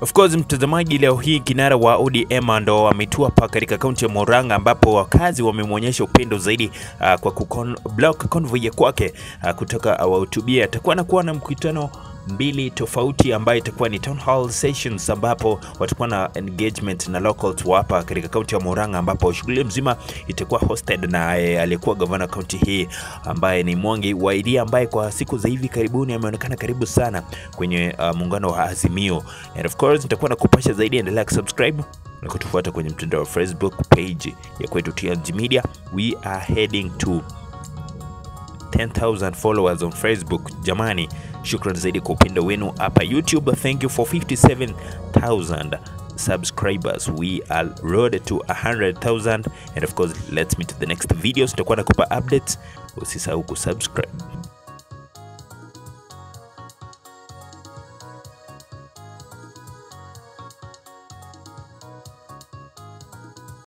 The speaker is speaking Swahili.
Of course mtazamaji, leo hii kinara wa ODM ndo ametua hapa katika kaunti ya Murang'a ambapo wakazi wamemwonyesha upendo zaidi uh, kwa kublock convoy ya kwake uh, kutoka awahutubia. Atakuwa anakuwa na mkutano mbili tofauti ambayo itakuwa ni town hall sessions ambapo watakuwa na engagement na locals wa hapa katika kaunti ya Murang'a, ambapo shughuli mzima itakuwa hosted na eh, aliyekuwa gavana kaunti hii ambaye ni Mwangi wa Iria ambaye kwa siku za hivi karibuni ameonekana karibu sana kwenye uh, muungano wa Azimio. And of course nitakuwa na kupasha zaidi, endelea kusubscribe na kutufuata kwenye mtandao wa Facebook page ya kwetu TNG Media. We are heading to 10,000 followers on Facebook. Jamani, shukran zaidi kwa upendo wenu hapa YouTube. Thank you for 57,000 subscribers. We are road to 100,000 and of course let's meet the next videos. Tutakuwa nakupa updates, usisahau kusubscribe.